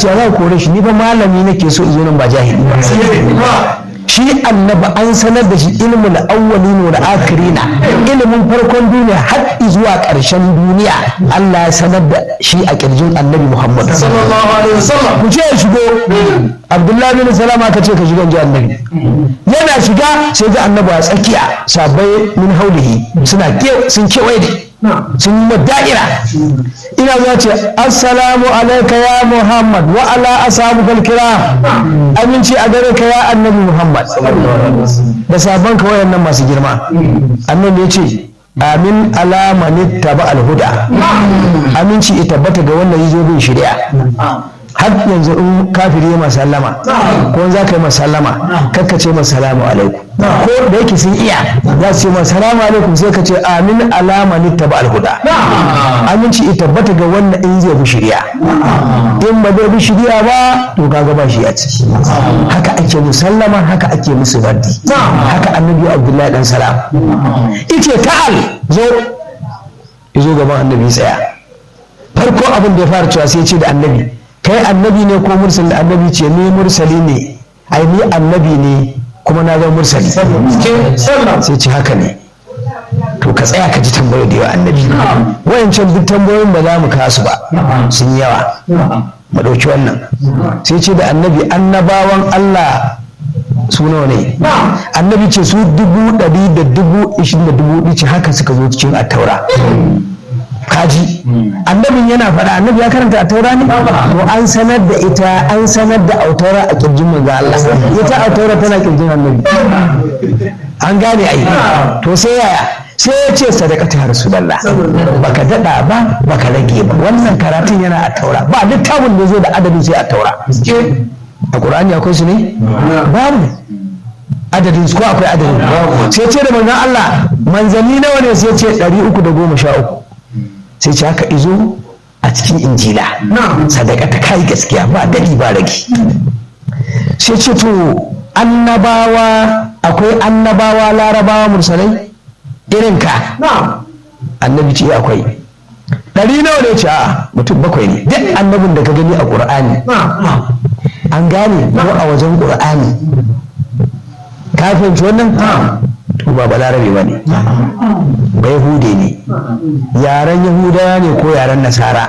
ce za ku kore shi ni ba malami nake so zo nan ba jahili ba shi annabi an sanar da shi ilmul awwalin wal akirina ilimin farkon duniya har zuwa ƙarshen duniya Allah ya sanar da shi a kirjin annabi Muhammad sallallahu alaihi wasallam ku ce ya shigo Abdullahi bin Salama ka ce ka shiga ji annabi yana shiga sai ga annabi a tsakiya sabai min haulihi suna sun kewaye da sun yi da'ira ina za ce assalamu alaika ya muhammad wa ala asabu kalkira aminci a gare ka ya annabi muhammad da sabon ka wayannan masu girma annabi ya ce amin alamani taba alhuda aminci ya tabbata ga wannan yi bin shari'a har yanzu in kafiri ya masallama ko za ka yi masallama kakka ce masalamu alaikum ko da yake sun iya za su ce masalamu alaikum sai ka ce amin alama ni taba alhuda aminci ya tabbata ga wannan in zai bi shirya in ba zai bi shirya ba to kaga ba shi ya ci haka ake musallama haka ake musu raddi haka annabi abdullahi dan salam ice ta'al zo zo gaban annabi tsaya farko abin da ya fara cewa sai ya ce da annabi kai annabi ne ko mursali annabi ce ni mursali ne ai ni annabi ne kuma na zama mursali sai ce haka ne to ka tsaya ka ji tambayoyi da yawa annabi wayancan duk tambayoyin ba za mu kasu ba sun yawa mu ɗauki wannan sai ce da annabi annabawan Allah su nawa ne annabi ce su dubu ɗari da dubu ishirin da dubu ɗici haka suka zo cikin attaura kaji annabin yana faɗa annabi ya karanta a taura ne to an sanar da ita an sanar da autaura a kirjin manzo Allah ita autaura tana kirjin annabi an gane ai to sai yaya sai ya ce sadaka ta rasulullah baka dada ba baka rage ba wannan karatun yana a taura ba littafin da zai da adadin sai a taura a qur'ani akwai su ne babu adadin su ko akwai adadin sai ce da manzon Allah manzanni nawa ne sai ce 313 sai ce haka izo a cikin injila sadaka ta kai gaskiya ba dadi ba rage sai ce to annabawa akwai annabawa larabawa mursalai irin ka annabi ce akwai ɗari nawa ne ce a mutum bakwai ne duk annabin da ka gani a ƙur'ani an gane ko a wajen ƙur'ani ka fahimci wannan to ba balarabe ba ne ba yahude ne yaren yahudawa ne ko yaren nasara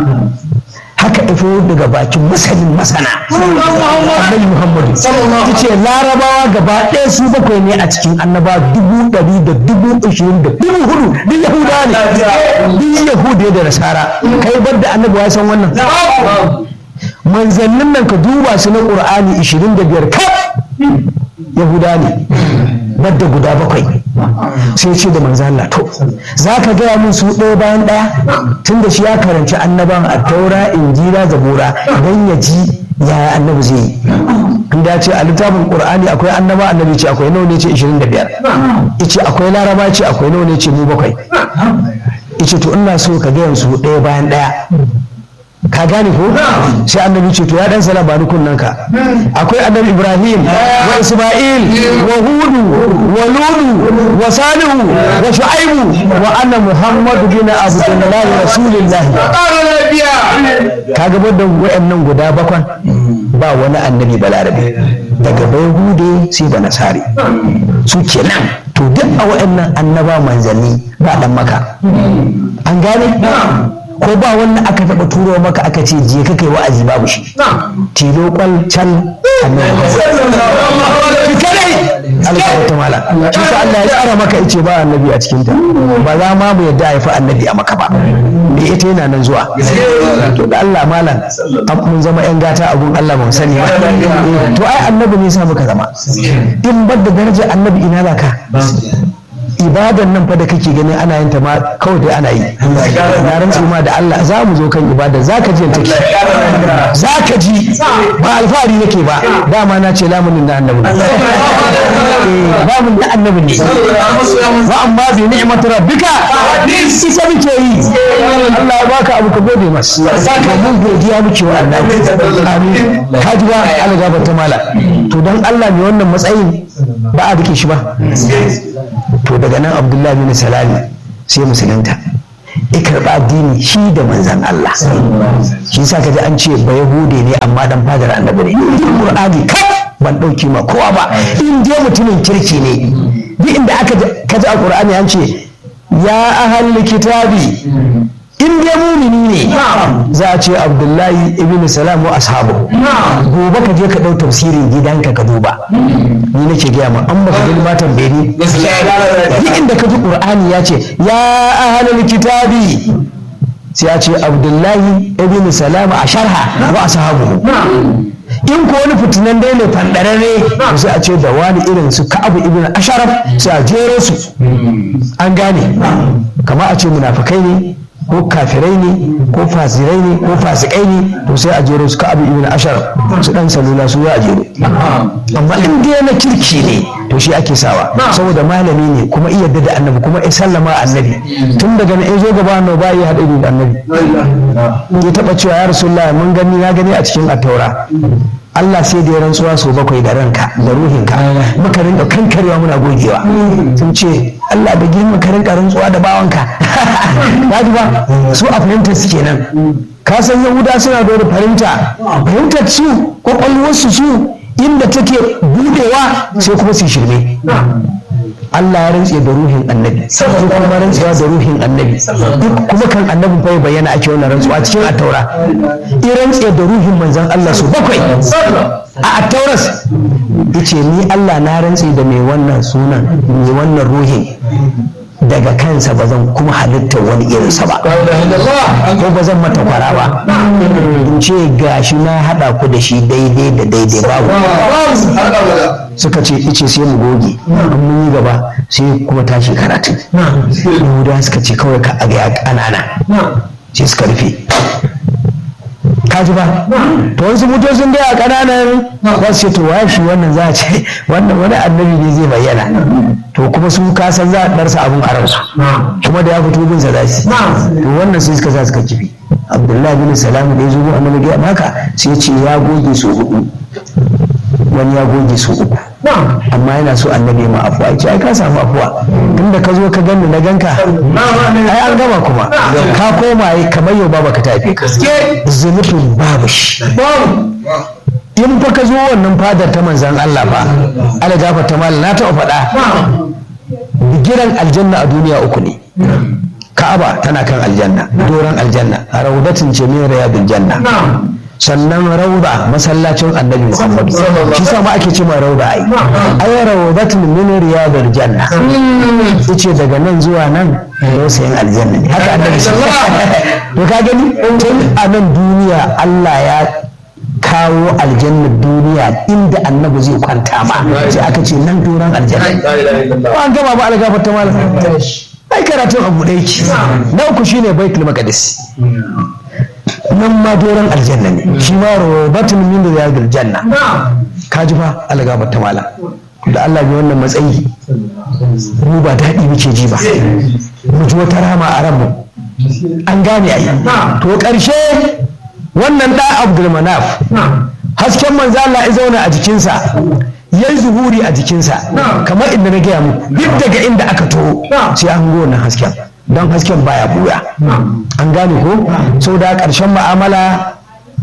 haka ifo daga bakin masanin masana annabi muhammadu ta ce larabawa gaba ɗaya su bakwai ne a cikin annaba dubu ɗari da dubu ashirin da dubu hudu duk yahudawa ne duk yahudu da nasara kai bar da annabi ya san wannan manzannin nan ka duba su na ƙur'ani ashirin da biyar kaf yahuda ne badda guda bakwai sai ce da manzo Allah to za ka gaya min su ɗaya bayan ɗaya tun da shi ya karanci annaban a taura injila zabura don ya ji yaya annabi zai yi inda ce a littafin qur'ani akwai annaba annabi ce akwai nawa ne ce 25 ice akwai laraba ce akwai nawa ne ce mu bakwai ice to ina so ka gaya su ɗaya bayan ɗaya ka gane ko sai annabi ce to ya dan sala ba kunnan ka akwai annabi ibrahim wa isma'il wa hudu wa ludu wa salihu wa shu'aibu wa anna muhammadu bin abdullah rasulullah kaga da wayannan guda bakwan ba wani annabi balarabe daga bai hude sai ba nasari su kenan to duk a wayannan annaba manzanni ba dan maka an gane ko ba wanda aka taɓa turo maka aka ce je ka kai wa'azi babu shi tilo kwal can annabi kadai alƙawar ta mala shi sa Allah ya tsara maka ice ba annabi a cikin ta ba za ma mu yadda a haifi annabi a maka ba me ita yana nan zuwa to da Allah malam mun zama yan gata abun Allah ban sani ba to ai annabi ne sa muka zama in bar da darajar annabi ina za ka ibadan nan fa da kake gani ana yin ta ma kawai dai ana yi na rantsu ma da Allah za mu zo kan ibada za ka ji take za ka ji ba alfahari nake ba dama na ce lamunin na annabi lamunin na annabi ne wa amma bi ni'matu rabbika isa muke yi Allah ya baka abu ka gode masa ka mun godiya muke wa Allah amin ka ji ba Allah gaba ta mala to dan Allah ne wannan matsayin ba a dake shi ba to daga nan abdullahi bin salami sai musulunta ya karɓi addini shi da manzan Allah shi sa kaji an ce ba yahude ne amma dan fadar annabi ne duk qur'ani kai ban ɗauki ma kowa ba in dai mutumin kirki ne duk inda aka kaji a qur'ani an ce ya ahal kitabi in dai mumini ne za a ce abdullahi ibn salam wa ashabu gobe ka je ka ɗau tafsirin gidanka ka duba ni nake gaya ma an baka gani ma tambaye ni duk inda ka ji qur'ani ya ce ya ahlul kitabi sai ya ce abdullahi ibn salam a sharha wa ashabu in ko wani fitinan dai ne fandararre sai a ce da wani irin su ka'abu ibn asharaf sai a jero su an gane kama a ce munafikai ne ko kafirai ne ko fasirai ne ko fasikai ne to sai a jero su ka abu ibn ashar su dan salula su za a jero amma in dai na kirki ne to shi ake sawa saboda malami ne kuma iya da annabi kuma ya sallama annabi tun daga na zo gaba annabi ba ya haɗa da annabi ya taɓa cewa ya rasulullah mun gani na gani a cikin attaura Allah sai da ya rantsuwa sau bakwai da ranka da ruhinka muka rinka kankarewa muna gogewa sun ce Allah da girma ka rinka rantsuwa da bawanka ba ba su a fahimtar su kenan ka san yahuda suna da wani fahimta fahimtar su kwakwalwarsu su inda take budewa sai kuma su shirme Allah ya rantse da ruhin annabi sai kuma rantsuwa da ruhin annabi duk kuma kan annabi bai bayyana ake wannan rantsuwa cikin attaura in rantse da ruhin manzon Allah su bakwai a attauras yace ni Allah na rantse da mai wannan sunan mai wannan ruhin daga kansa ba zan kuma halitta wani irinsa ba ko ba zan mata kwara ba in ce gashi na haɗa ku da shi daidai da daidai babu suka ce ice sai mu goge an mun yi gaba sai kuma tashi karatun yahuda suka ce kawai ka aga ya ƙanana sai suka rufe kaji ba to wasu mutu sun gaya ƙananan za su ce to waye shi wannan za a ce wannan wani annabi ne zai bayyana to kuma su kasan za a ɗarsa abin a ransu kuma da ya fito bin sa za su to wannan sai suka sa suka kifi abdullahi bin salam da ya zo gun annabi gaya maka sai ce ya goge su hudu wani ya goge su uku amma yana so annabi ma afuwa ya ce ai ka samu afuwa tunda ka zo ka ganni na ganka ai an gama kuma ka koma yi kamar yau baba ka tafi ka zunubin babu shi in fa ka zo wannan fadar ta manzan Allah fa ala gafa ta mal na taɓa faɗa bigiran aljanna a duniya uku ne ka'aba tana kan aljanna doron aljanna raudatin ce min riyadul janna sannan rauda masallacin annabi muhammad shi sa ma ake ce ma rauda ai ai raudatun min riyadul janna yace daga nan zuwa nan dausayin aljanna ne haka annabi to ka gani tun a nan duniya Allah ya kawo aljannar duniya inda annabi zai kwanta ma sai aka ce nan doron aljanna ba an gama ba algafa ta malam ai karatun abu ɗaya ki na uku shine baitul maqdis nan ma doron aljanna ne shi ma robatun min riyadil janna ka ji fa algafa ta malam da Allah bai wannan matsayi mu ba daɗi muke ji ba mu ji wata rama a ranmu an gane ai to ƙarshe wannan da abdulmanaf hasken manzo Allah ya zauna a jikinsa ya yi zuhuri a jikinsa kamar inda na gaya muku duk daga inda aka to sai an go wannan hasken don hasken baya buya an gane ko sau da ƙarshen ma'amala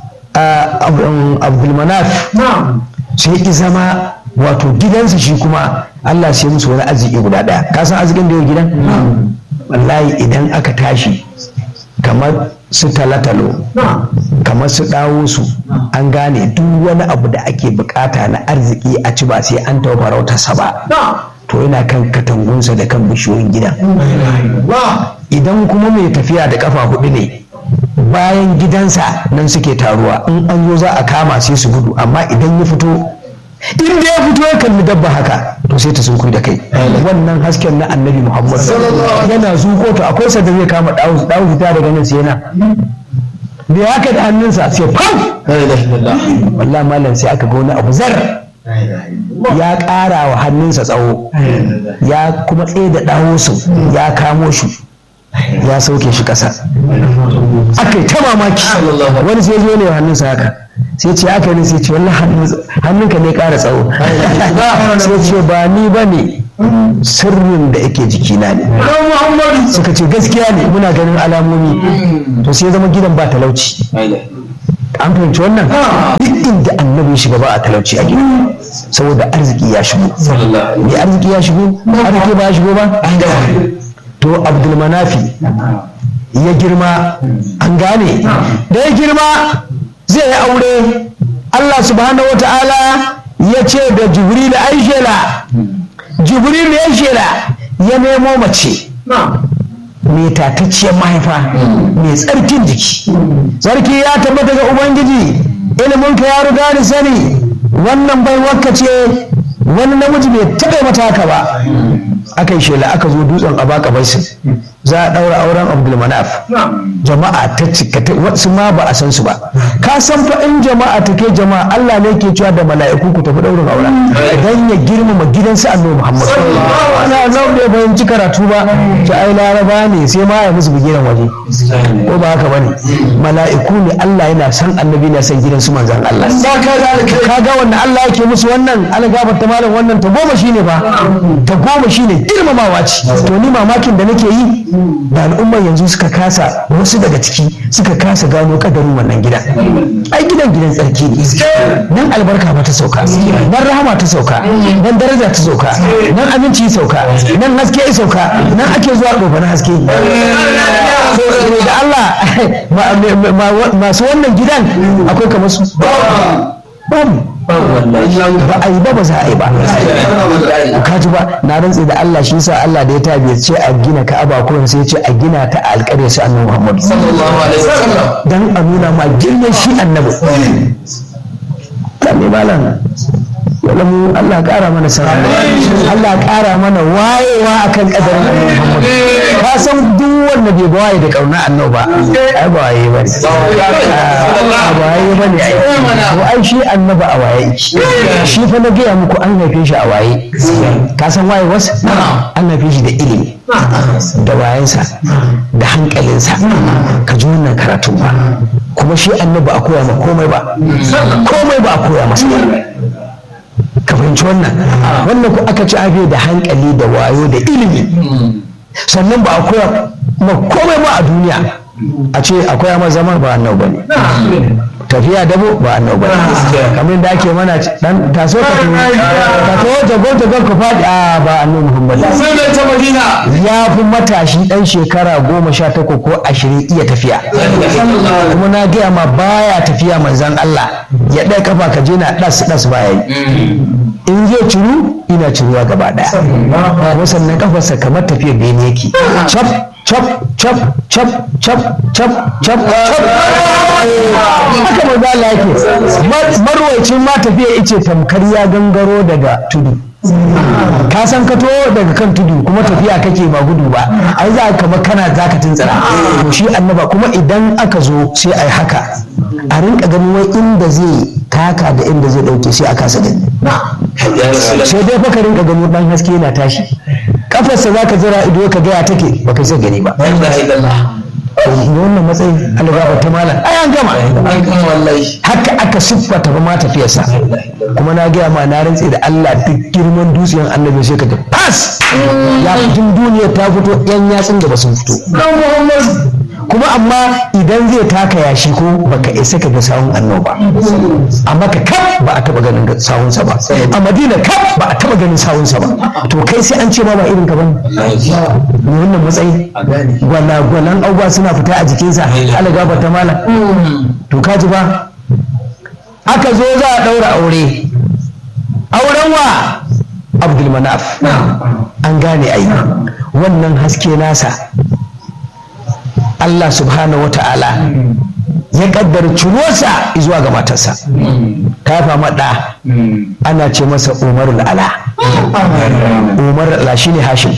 abdulmanaf sai ki zama wato gidansa shi kuma Allah sai musu wani arziki guda ɗaya ka san arzikin da yau gidan wallahi idan aka tashi kamar su talatalo kamar su dawo su an gane duk wani abu da ake bukata na arziki a ci ba sai an taɓa farautarsa ba to yana kan katangunsa da kan bishiyoyin gidan idan kuma mai tafiya da kafa hudu ne bayan gidansa nan suke taruwa in an zo za a kama sai su gudu amma idan ya fito in da ya fito ya kalli dabba haka to sai ta sunkuyi da kai wannan hasken na annabi muhammad yana zuko to akwai sa da zai kama dawo dawo fita daga nan sai yana da haka da hannunsa sai fam wallahi malam sai aka ga wani abu zar ya ƙara wa hannunsa tsawo ya kuma tsaye da dawo su ya kamo shi ya sauke shi ƙasa aka yi ta mamaki wani sai zo ne wa hannunsa haka sai ce aka ne sai ce wallah hannunka ne ƙara tsawo sai ce ba ni ba ne sirrin da yake jikina ne suka ce gaskiya ne muna ganin alamomi to sai zama gidan ba talauci an fahimci wannan duk inda annabi ya shiga ba a talauci a gida saboda arziki ya shigo me arziki ya shigo arziki ba ya shigo ba to abdulmanafi ya girma an gane da ya girma zai yi aure Allah subhanahu wa ta'ala ya ce da jibril ai shela jibril ya shela ya nemo mace mai tatacciyar mahaifa mai tsarkin jiki sarki ya tabbata ga ubangiji iliminka ya riga ni sani wannan bai wakka ce wani namiji bai taɓa mata haka ba aka yi shela aka zo dutsen abaka baisin za a ɗaura auren abdulmanaf jama'a ta cika wasu ma ba a san su ba ka san fa in jama'a ta ke jama'a Allah ne ke cewa da mala'iku ku tafi ɗaurin auren dan ya girmama gidansu annabi Muhammad ana nan bai fahimci karatu ba ta ai laraba ne sai ma ya musu bigiran waje ko ba haka bane mala'iku ne Allah yana san annabi na san gidansu manzon Allah ka ga wanda Allah yake musu wannan algabar ta malam wannan ta goma shine ba ta goma shine girmamawa ce to ni mamakin da nake yi da al'ummar yanzu suka kasa wasu daga ciki suka kasa gano kadarin wannan gidan ai gidan gidan tsarki ne nan albarka ba ta sauka nan rahama ta sauka nan daraja ta sauka nan aminci ya sauka nan haske ya sauka nan ake zuwa ɗofa na haske da Allah masu wannan gidan akwai kamar su babu ba a yi ba ba za a yi ba ka ji ba na rantse da Allah shi sa Allah da ya tabi ce a gina Ka'aba ko sai ce a gina ta a alƙarya su annabi Muhammad sallallahu alaihi wasallam dan a nuna ma girman shi annabi ne malam wala mu Allah ƙara mana sana Allah ƙara mana wayewa akan kadarin annabi Muhammad ka san duk wanda bai ba waye da kauna annabi ba ai ba waye ba ne ba waye ba ne ai to ai shi annabi a waye shi fa na gaya muku an haife shi a waye ka san waye wasu an haife shi da ilimi da wayensa da hankalinsa ka ji wannan karatu ba kuma shi annabi a koya ma komai ba komai ba a koya masa ka fahimci wannan wannan ku aka ci abe da hankali da wayo da ilimi sannan ba a koya ma komai ba a duniya a ce akwai ma zama ba annau ba ne tafiya dabo ba annau ba ne kamar da ake mana dan taso ka tuwo ka tuwo jagon jagon ka faɗi a ba annau muhammad ya fi matashi dan shekara goma sha takwas ko ashirin iya tafiya kuma na gaya ma baya tafiya manzan Allah ya ɗaya kafa ka je na ɗas ɗas baya yi in zai ciru ina ciruwa gaba ɗaya kuma sannan kafarsa kamar tafiyar bene yake cap cap cap cap cap cap cap cap haka maza Allah yake marwacin ma tafiya ice tamkar ya gangaro daga tudu ka san ka to daga kan tudu kuma tafiya kake ba gudu ba ai za ka kana za ka tuntsira to shi annaba kuma idan aka zo sai ai haka a rinka ganin wai inda zai taka da inda zai dauke sai a kasa gani sai dai fa ka rinka gani dan haske yana tashi kafarsa za ka jira ido ka gaya take ba ka sai gani ba wannan matsayin algaba ta malam ai an gama haka aka siffata ba ma tafiyarsa kuma na gaya ma na rantse da Allah duk girman dutsen annabi sai ka ga fas ya fitin duniya ta fito yan yatsun da ba sun fito kuma amma idan zai taka yashi ko baka isa ka ga sawun annoba a maka kaf ba a taba ganin sawunsa ba a madina kaf ba a taba ganin sawunsa ba to kai sai an ce ma ba irin ka bane ne wannan matsayi gwala gwalan abubuwa suna fita a jikinsa ala gaba ta mala to kaji ba aka zo za a daura aure auren wa abdul manaf an gane ai wannan haske nasa Allah subhanahu wa ta'ala ya kaddara cirosa zuwa ga matarsa ta fama ɗa ana ce masa umarul ala umar ala shi ne hashim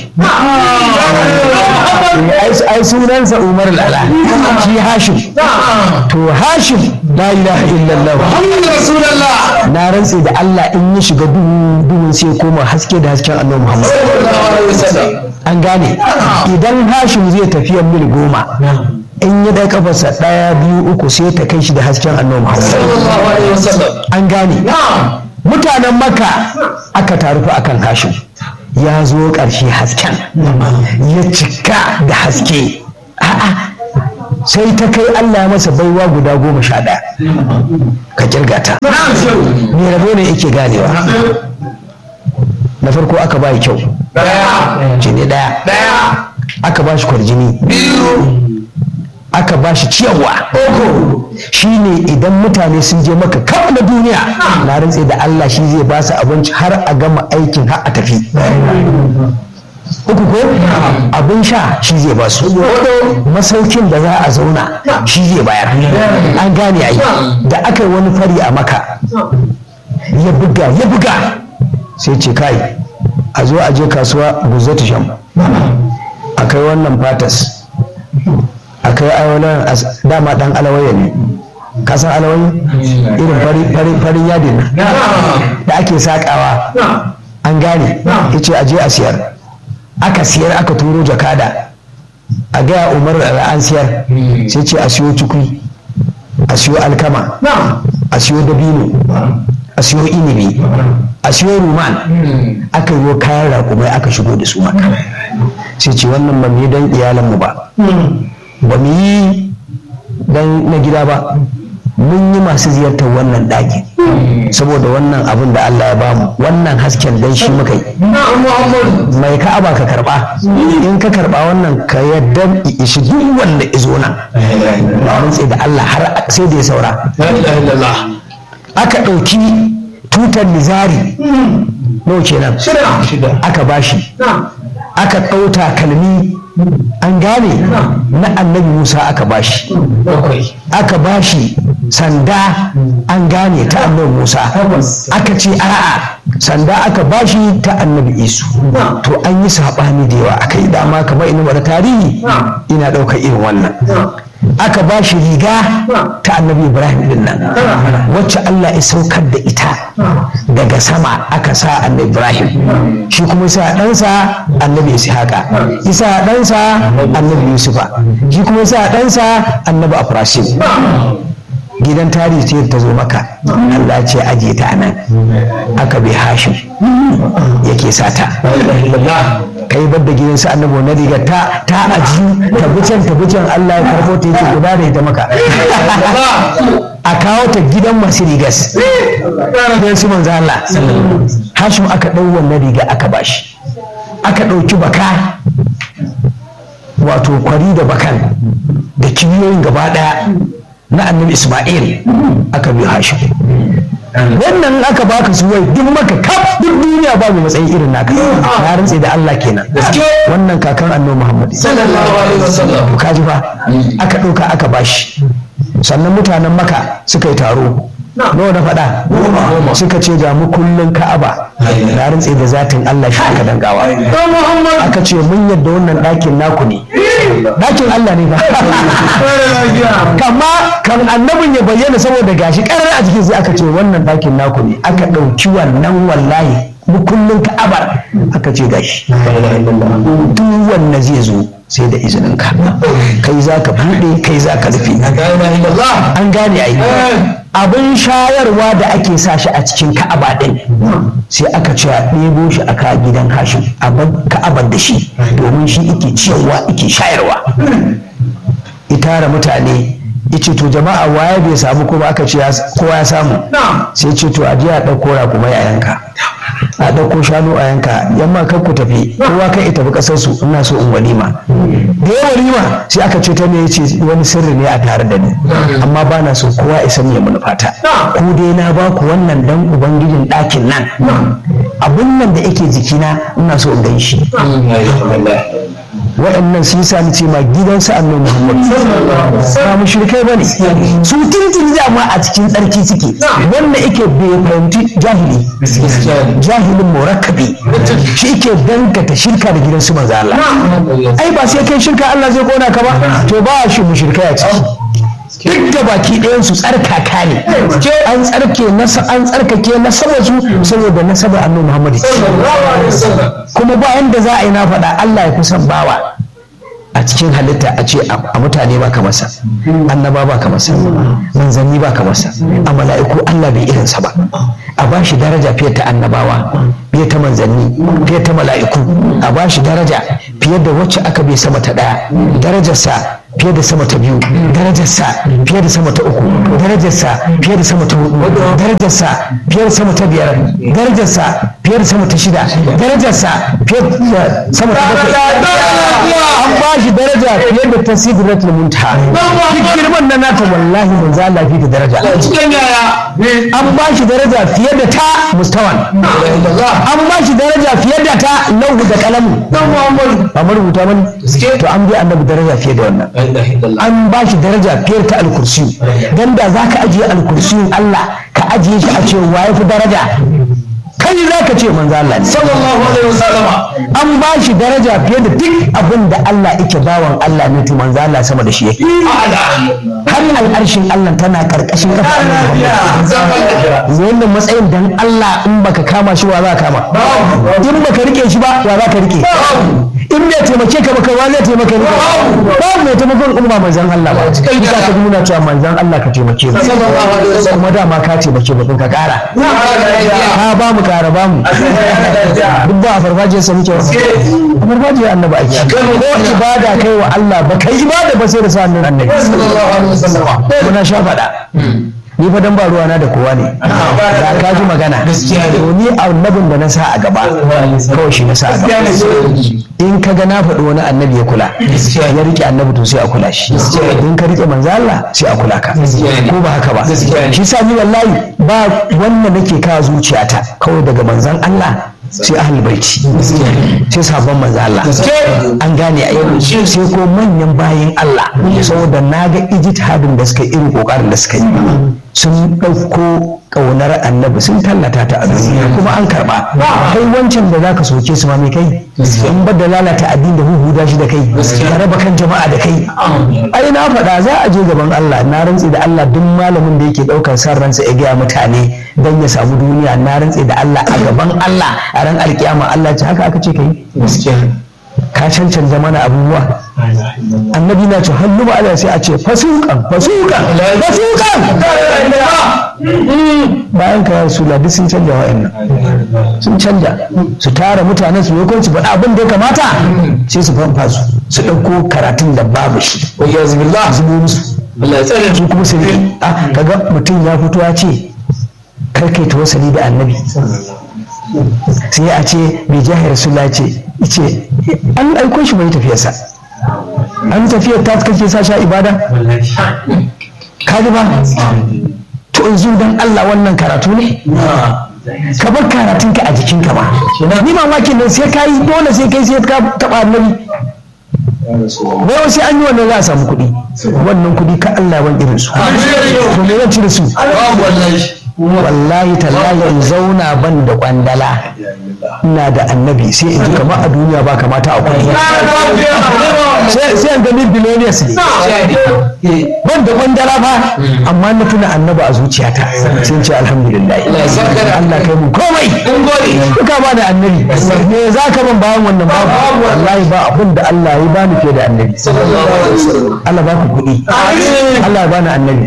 ai sunansa umarul ala shi hashim to hashim la ilaha illallah na rantse da Allah in ya shiga duhu duhun sai koma haske da hasken annabi Muhammad an gane idan hashim zai tafiya mil goma in ya dai kafarsa ɗaya biyu uku sai ta kai shi da hasken annabi Muhammad an gane mutanen maka aka taru fa akan hashim ya zo ƙarshe hasken ya cika da haske a'a sai ta kai Allah masa baiwa guda goma sha ɗaya ka kirga ta me rabo ne yake ganewa na farko aka ba kyau jini ɗaya aka ba shi kwarjini aka ba shi ciyarwa shi ne idan mutane sun je maka kaf na duniya na rantse da Allah shi zai ba su abinci har a gama aikin har a tafi uku ko abin sha shi zai ba su masaukin da za a zauna shi zai bayar an gane ai da aka yi wani fari a maka ya buga ya buga sai ce kai a zo a je kasuwa guzzatu sham a kai wannan fatas a kai aiwalan dama dan alawaye ne kasan alawaye irin farin yadin da ake sakawa an gane ya ce a je a siyar aka siyar aka turo jakada a gaya umar da an siyar sai ce a siyo cikui a siyo alkama a siyo dabino a siyo inibi a siyo ruman aka yi kayan rakumai aka shigo da su maka sai ce wannan ba mu yi don iyalanmu ba ba mu yi don na gida ba mun yi masu ziyartar wannan ɗaki saboda wannan abin da Allah ya bamu wannan hasken dan shi muka yi mai ka'aba ka karba in ka karba wannan ka yadda ishi duk wanda izo nan ba mun da Allah har sai da ya saura aka ɗauki tutar nizari nawa kenan aka bashi aka ɗauta kalmi an gane na annabi musa aka bashi aka bashi sanda an gane ta annabi musa aka ce a'a sanda aka bashi ta annabi isu to an yi saɓani da yawa aka yi dama kamar ina da tarihi ina ɗaukar irin wannan aka ba shi riga ta annabi ibrahim din nan wacce allah ya saukar da ita daga sama aka sa annabi ibrahim shi kuma sa ɗansa annabi ishaqa isa ɗansa annabi yusufa shi kuma sa ɗansa annabi afrasim gidan tarihi sai ta zo maka Allah ce aje ta nan aka bi hashim yake sata kai bar da gidansu annabi na riga ta ta aji tabbicin tabbicin Allah ya karbo ta yake guda da ita maka a kawo ta gidan masu rigas gidan su manzo Allah hashim aka dau wannan riga aka bashi aka dauki baka wato kwari da bakan da kibiyoyin gaba daya na annabi Ismail aka bi Hashim wannan aka baka su wai duk maka kaf duk duniya ba mai matsayi irin naka na rantse da Allah kenan wannan kakan annabi Muhammad sallallahu alaihi wasallam kaji fa aka ɗauka aka bashi sannan mutanen maka suka yi taro nawa na faɗa suka ce ga mu kullun ka'aba na rantse da zatin Allah shi aka dangawa aka ce mun yadda wannan ɗakin naku ne ɗakin Allah ne ba kama kan annabin ya bayyana saboda gashi ƙarar a jikin sai aka ce wannan ɗakin naku ne aka ɗauki wannan wallahi mukullin ka'abar aka ce gashi duk wanda zai zo sai da izinin ka kai za ka buɗe kai za ka rufe an gane ai abin shayarwa da ake sa shi a cikin ka'aba ɗin sai aka ce a ɗebo shi a ka gidan hashim a bar ka'abar da shi domin shi ike ciyarwa ike shayarwa itara mutane yace to jama'a waye bai samu kuma aka ce kowa ya samu sai ce to a je a ɗauko rakumai a yanka a ɗauko shanu a yanka yamma kan ku tafi kowa kan ita tafi ƙasar su ina so in walima da ya walima sai aka ce ta ne yace wani sirri ne a tare da ni amma ba na so kowa ya san ya manufata ku dai na ba ku wannan dan ubangijin ɗakin nan abun nan da yake jikina ina so in gan shi waɗannan sun sami ce ma gidansu annabi Muhammad ba mushrikai bane su tintin ma a cikin tsarki suke wanda yake bai fahimci jahili jahilin murakkabi shi yake dangata shirka da gidansu manzo Allah ai ba sai kai shirka Allah zai kona ka ba to ba shi mushrikai a ciki duk da baki ɗayan su tsarkaka ne an tsarke nasa an tsarkake nasaba su saboda nasaba annabi Muhammad kuma ba yanda za a yi na faɗa Allah ya kusan bawa a cikin halitta a ce a mutane ba ka masa annaba ba ka masa manzanni ba ka masa a mala'iku Allah bai irinsa ba a ba shi daraja fiye ta annabawa fiye ta manzanni fiye ta mala'iku a ba shi daraja fiye da wacce aka bai sama ta ɗaya darajarsa fiye da sama ta biyu darajarsa fiye da sama ta uku darajarsa fiye da sama ta hudu darajarsa fiye da sama ta biyar darajarsa fiye da sama ta shida darajarsa fiye da sama ta bakwai an ba shi daraja fiye da ta sidratul muntaha duk girman na nata wallahi manzo Allah fi da daraja an ba shi daraja fiye da ta mustawan an ba shi daraja fiye da ta lauhu da kalamu ba marubuta bane to an bi annabi daraja fiye da wannan an ba shi daraja fiye ta alkursi dan da za ka ajiye alkursi Allah ka ajiye shi a ce wa ya fi daraja kai za ka ce manzo Allah ne sallallahu alaihi wasallam an ba shi daraja fiye da duk abin da Allah yake bawan Allah ne to manzo Allah sama da shi yake har al'arshin Allah tana karkashin kafa Allah wannan matsayin dan Allah in baka kama shi wa za ka kama in baka rike shi ba wa za ka rike in bai taimake ka ba kai wa zai taimake ni ba mai taimakon umma manzon Allah ba kisa ka ji muna cewa manzon Allah ka taimake mu kuma dama ka taimake mu ka kara ka ba mu kara ba mu duk ba a farfajiyar sa muke a farfajiyar annabi ake ko ibada kai wa Allah ba kai ibada ba sai da sa annabi annabi muna sha faɗa ni fa dan ba ruwa na da kowa ne da ka ji magana to ni annabin da na sa a gaba kawai shi na sa a gaba in ka ga na faɗi wani annabi ya kula ya rike annabi to sai a kula shi in ka rike manzo Allah sai a kula ka ko ba haka ba shi sa ni wallahi ba wanda nake kawo zuciyata kawai daga manzon Allah sai ahli baiti sai sabon manzo Allah an gane a yau sai ko manyan bayin Allah saboda na ga ijtihadin da suka yi irin kokarin da suka yi sun ɗauko ƙaunar annabi sun tallata ta a duniya kuma an karɓa kai wancan da zaka soke su ma mai kai in ba da lalata addini da huhuda shi da kai ka raba kan jama'a da kai ai na faɗa za a je gaban Allah na rantse da Allah duk malamin da yake ɗaukar san ransa ya gaya mutane don ya samu duniya na rantse da Allah a gaban Allah a ran alkiyama Allah ce haka aka ce kai ka cancanta mana abubuwa annabi na ce hannu ba Allah sai a ce fasukan fasukan fasukan bayan ka su duk sun canja wa'annan sun canja su tara mutanen su yakon su faɗa abin da ya kamata sai su fanfa su su ɗauko karatun da babu shi ya zubillah zubo musu Allah ya tsare su kuma sai a kaga mutum ya fito ya ce kar kai tawassali da annabi sai a ce bai jahi rasulullah ce ce an aiko shi bai tafiyarsa an tafiyar ta kake sa sha ibada ka ji ba to in zo dan Allah wannan karatu ne ka bar karatun ka a jikinka ba ni mamakin nan sai ka yi dole sai kai sai ka taba annabi wai sai an yi wannan za a samu kuɗi wannan kuɗi ka Allah ban irin su to me zan ci da su wallahi tallahi in zauna ban da kwandala ina da annabi sai in ji kamar a duniya ba kamata a kuɗi sai an gani billionaires ne ban da kwandala ba amma na tuna annaba a zuciyata sai in ce alhamdulillah Allah kai mu komai duka ba da annabi me za ka ban bayan wannan babu wallahi ba abin da Allah ya bani fiye da annabi Allah ba ku kuɗi Allah ya bani annabi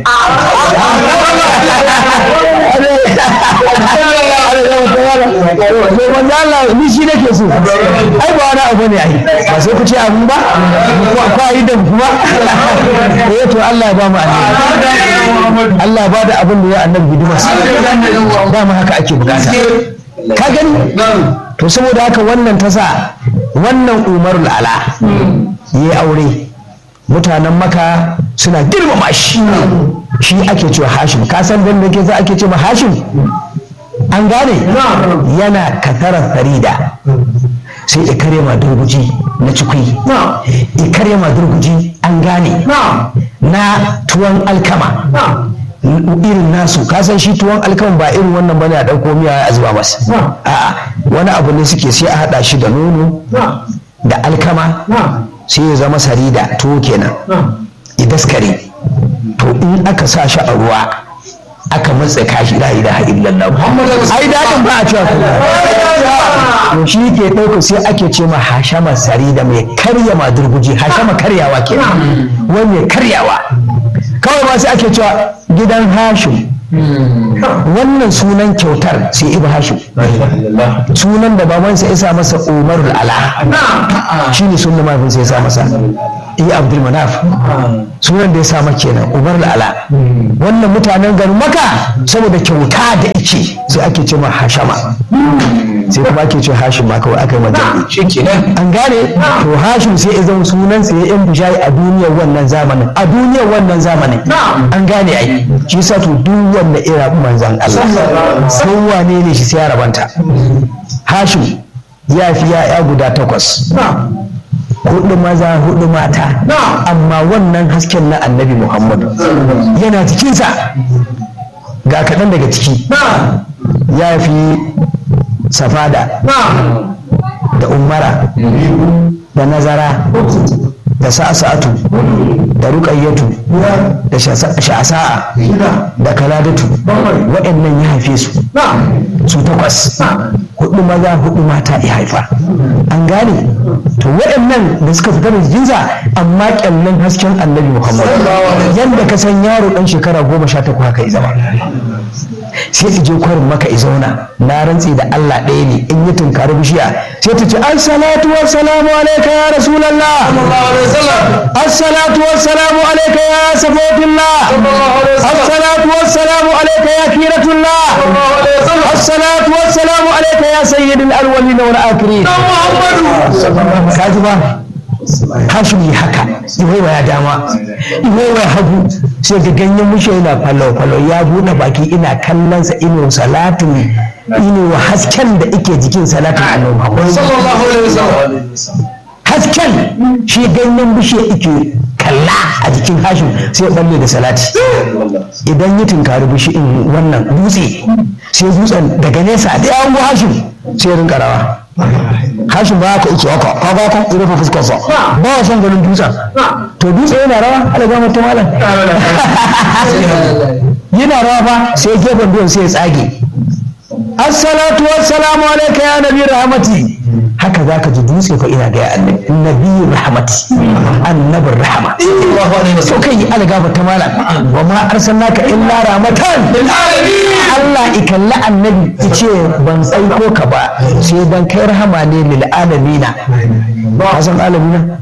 to manzo Allah ni shi nake so ai ba wani abu ne ai ba sai ku ce abu ba ko ai da kuma eh to Allah ya ba mu annabi Allah ya ba da abin da ya annabi hidima ba mu haka ake bukata ka gani to saboda haka wannan ta sa wannan umarul ala yi aure mutanen maka suna girmama shi shi ake cewa hashim ka san dan da ke za ake cewa hashim an gane yana katarar farida sai ikare ma durguji na cikui ikare ma durguji an gane na tuwon alkama irin nasu kasan shi tuwon alkama ba irin wannan bane a ɗauko miya a zuba masa a'a wani abu ne suke sai a haɗa shi da nono da alkama sai ya zama sarida tuwo kenan idaskare to in aka sa shi a ruwa aka matsa kashi la ilaha illallah ai dadin ba a cewa to shi ke ɗauka sai ake ce ma hashama sarida mai karya ma durguji hashama karyawa kenan wai mai karyawa kawai ma sai ake cewa gidan hashim wannan sunan kyautar sai ibu hashim sunan da babansa ya sa masa umarul ala shi ne sunan mahaifinsa ya sa masa iya abdul manaf sunan da ya sa maka kenan umarul ala wannan mutanen garin maka saboda kyauta da ike sai ake ce ma hashama sai kuma ake ce hashim ma kawai aka yi magana shi kenan an gane to hashim sai ya zama sunan sa ya yan bishayi a duniyar wannan zamanin a duniyar wannan zamanin an gane ai shi yasa to duk wanda ira manzan Allah kowa ne ne shi sai ya rabanta hashim ya fi ya'ya guda takwas hudu maza hudu mata amma wannan hasken na annabi muhammadu yana cikinsa ga kaɗan daga ciki ya fi safada da umara da nazara da sa'asa'atu da ruƙayyatu da sha'asa'a da kaladatu waɗannan ya haife su su takwas hudu maza hudu mata ya haifa an gane to waɗannan da suka fita da jikinsa amma kyallon hasken annabi muhammad yadda ka san yaro ɗan shekara goma sha takwas haka ya zama sai ta je kwarin maka i zauna na rantse da Allah ɗaya ne in yi tunkari bishiya sai ta ce assalatu wassalamu alaika ya rasulallah assalatu wassalamu alaika ya safatullah assalatu wassalamu alaika ya kiratullah assalatu wassalamu alaika ya sayyidul awwalin wal akhirin kaji ba hashim yi haka iwaiwa ya dama iwaiwa ya hagu sai ga ganyen mushe yana falo-falo ya buɗe baki ina kallonsa ino salatu ino wa hasken da ike jikin salatu a nan hasken shi ganyen bishe ike kalla a jikin hashim sai balle da salati idan yi tunkari bishi in wannan dutse sai dutsen daga nesa da yawon hashim sai rinka rawa hashin ba ka iki haka ka ga kan rufe fuskar sa ba wa son ganin dutsen to dutse yana rawa ala ga mutum malam yana rawa fa sai gefen duwan sai ya tsage assalatu wassalamu alayka ya nabi rahmati haka za ka ji dutse fa ina gaya annabi nabi rahmati annabin rahama to kai yi algaba ta malam wa ma arsalnaka illa rahmatan Allah ikalla annabi yace ban tsaiko ka ba sai dan kai rahama ne lil alamina ka san alamina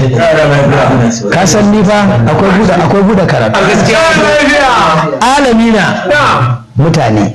ka san ni fa akwai buda akwai buda karatu alamina mutane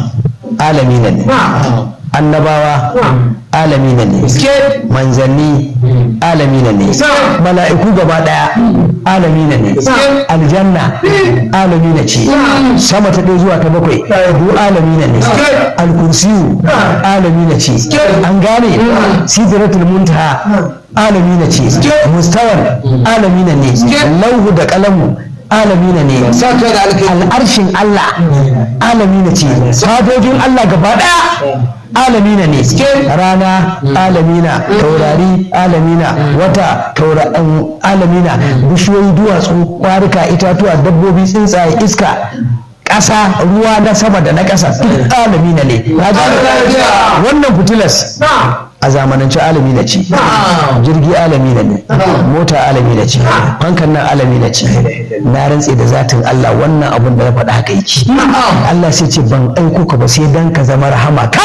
alamina ne annabawa alamina ne manzanni alamina ne mala'iku gaba daya alamina ne aljanna alamina ce sama ta ɗaya zuwa ta bakwai du alamina ne alkursiyu alamina ce an gane sidratul muntaha alamina ce mustawar alamina ne lauhu da kalamu alamina ne al'arshin Allah alamina ce fadojin Allah gaba daya alamina ne rana alamina taurari alamina wata alamina bishiyoyi duwatsu kwarika itatuwa dabbobi tsuntsaye iska ƙasa ruwa na sama da na ƙasa duk alamina ne wannan fitilas a zamanance alami na ce jirgi alami na ne mota alami na ce fankan nan alami na ce na rantse da zatin Allah wannan abun da na faɗa haka yake Allah sai ce ban aiko ka ba sai dan ka zama rahama ka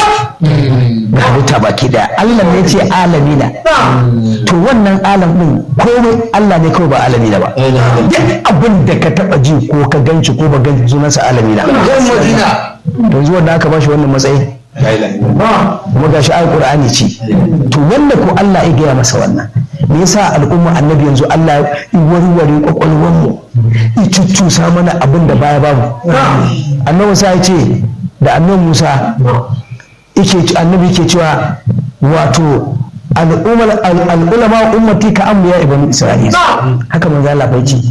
ga halitta baki daya Allah ne ce alami na to wannan alam din komai Allah ne kawai ba alami na ba duk abin da ka taba ji ko ka ganci ko ba ganci sunansa alami na yanzu wanda aka bashi wannan matsayi kuma gashi ayi qur'ani ce to wanda ko Allah ya gaya masa wannan me yasa al'umma annabi yanzu Allah ya warware kwakwalwar mu ya cuccusa mana abin da baya babu annabi Musa ya ce da annabi Musa yake annabi yake cewa wato al'ulama ummati ka ambiya ibn isra'ila haka manzo Allah bai ce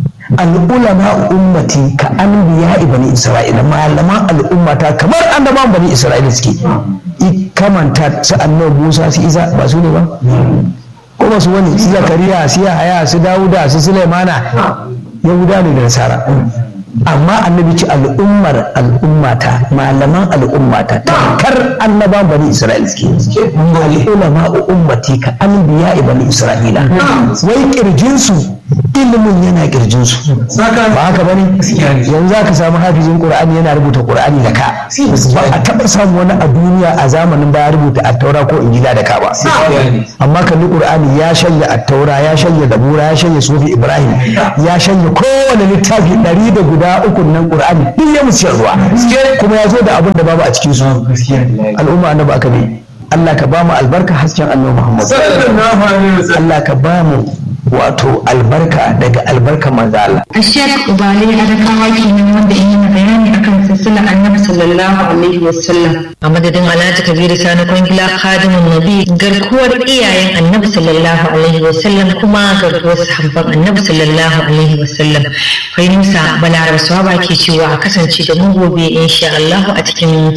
al'ulama ummati ka anbiya ibn isra'ila malaman al'ummata kamar annabawan bani isra'ila suke i kamanta su annabi Musa su Isa ba su ne ba ko ba su wani su Zakariya su Yahaya su Dawuda su Sulaimana Yahuda ne da Nasara amma annabi ce al'ummar al'ummata malaman al'ummata tamkar annaban bani isra'ila suke al'ulama ummati ka anbiya bani isra'ila wai kirjinsu ilimin yana kirjinsu ba haka ba ne yanzu za ka samu hafizin qur'ani yana rubuta qur'ani da ka ba a taɓa samu wani a duniya a zamanin baya rubuta attaura ko injila da ka ba amma kalli qur'ani ya shanya attaura ya shanya zabura ya shanya sufi ibrahim ya shanya kowane littafi ɗari da guda uku nan qur'ani duk ya musu ruwa kuma ya zo da abin da babu a cikin su al'umma annabi aka bi Allah ka ba mu albarka hasken annabi Muhammad Allah ka ba mu wato albarka daga albarka manzo Allah Ashiyar Ubale Adakawa kenan wanda in yi bayani akan silsila annabi sallallahu alaihi wasallam. a madadin alhaji kabiru sani kwangila khadimun nabi garkuwar iyayen annabi sallallahu alaihi wasallam kuma garkuwar sahabban annabi sallallahu alaihi wasallam fahimsa balaraba swaba ke cewa a kasance da mu gobe insha Allah a cikin